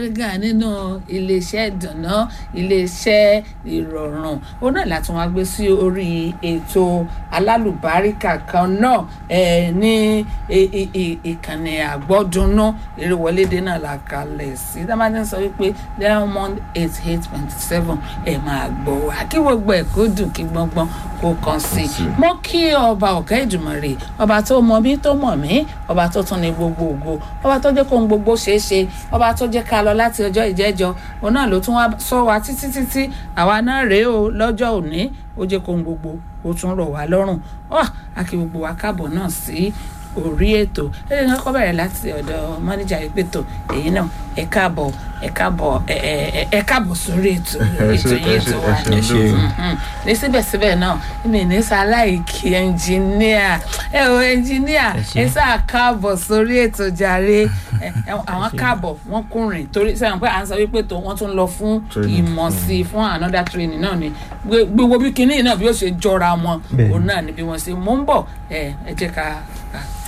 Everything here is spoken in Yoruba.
gángan nínú iléeṣẹ́ ìdùnnà iléeṣẹ́ ìrọ̀rùn ó náà láti wọn gbé sí orí ètò alálùbáríkà kan náà ẹ ní i- i- i- ìkànnì àgbọ́dúnú eréwọlédè náà la kalẹ̀ sí dábàdàn sọ wípé diamond eight eight point seven ẹ máa gbọ́ wá kí gbogbo ẹ̀ kó dùn kí gbọ́ngbọ́n kó kàn sí i mo kí ọba ọ̀gá ìjùmọ̀rè ọba tó mọ mí tó mọ̀ mí ọba tó tún ní gbogbo ògo ọba tó jẹ́ kó ń gbogbo ṣeé ṣe ọba tó jẹ́ ká lọ láti ọjọ́ ìjẹ́jọ́ òun náà ló tún wá sọ wa títí títí àwa náà rèé o lọ́jọ́ òní ó jẹ́ kó ń gbogbo ó tún rọ̀ wá lọ́rùn ọ́ àkí gbogbo wa káàbọ̀ náà sí orí ètò ẹ̀rẹ́ náà kọ́ bẹ̀rẹ̀ láti ọ̀dọ̀ mọ́níjà ìpètò èyí náà ẹ káàbọ̀ ẹ káàbọ̀ ẹ ẹ ẹ káàbọ̀ sórí ètò ètò yìí ètò wa ẹ ṣe Mhm. ní síbẹ̀síbẹ̀ náà mi ní sáláìkì ẹnjìníà ẹ o ẹnjìníà Ẹ ṣé. ẹ sáà káàbọ̀ sórí ètò jàre ẹ, ẹ, àwọn káàbọ̀ wọ́n kùnrin torí sẹ́wọ̀n pé à ń sọ wípé tó wọ́n tún lọ fún Training. ìmọ̀ sí i fún another training náà ni Gbé- gbogbo bí kinní náà bí ó ṣe jọra wọn Bẹ́ẹ̀ni. òun náà ni bí wọ́n ṣe mú ń bọ̀ ẹ ẹ jẹ́ ká ká